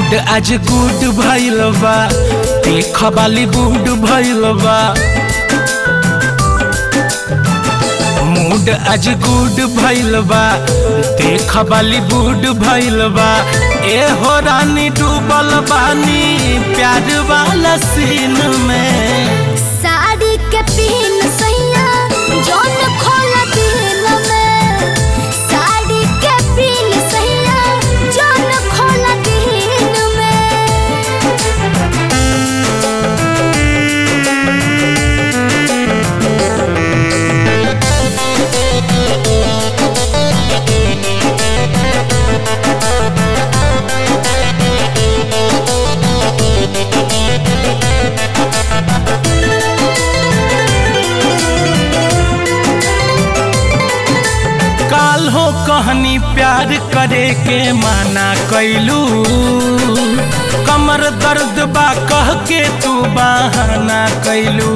mood आज good भइल बा देख बाली बूड भइल बा मूड आज गुड भइल बा देख बाली बूड भइल बा ए हो रानी डूबल बानी प्यार वाला सीन में साड़ी के पिन सैया जौन खोला दिल में साड़ी के पिन सैया जौन खोला दिल में काल हो कहनी प्यार करे के माना कैलू कमर दर्द बा कह के तू बहाना कैलू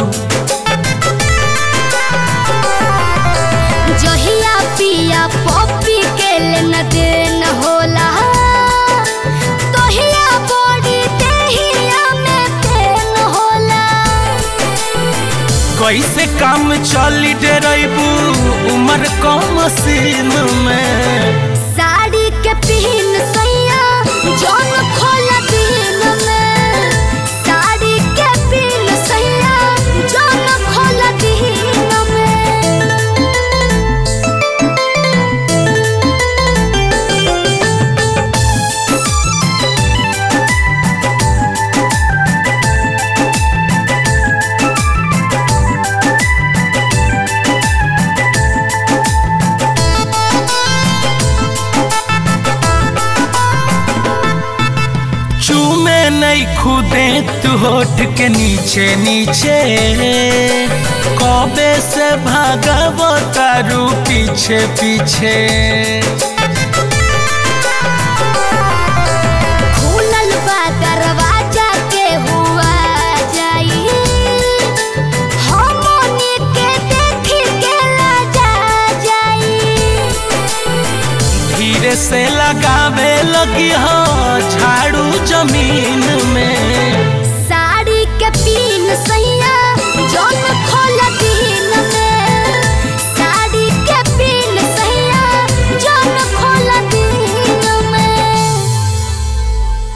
जहिया पिया पप्पी के लेन देन होला तोहिया बॉडी देहिया में पेन होला कैसे काम चली डेरबू उमर कम सीन में साड़ी के पिन सैया जौन खोला दिल में साड़ी के पिन सैया जौन खोला दिल में चूमे नहीं खुदे तू होठ के नीचे नीचे कबे से भागव तारू पीछे पीछे खुलल बा दरवाजा के हुआ जाई हमनी के देख के लाजा जाई धीरे से लगावे लगी हो झाड़ू जमीन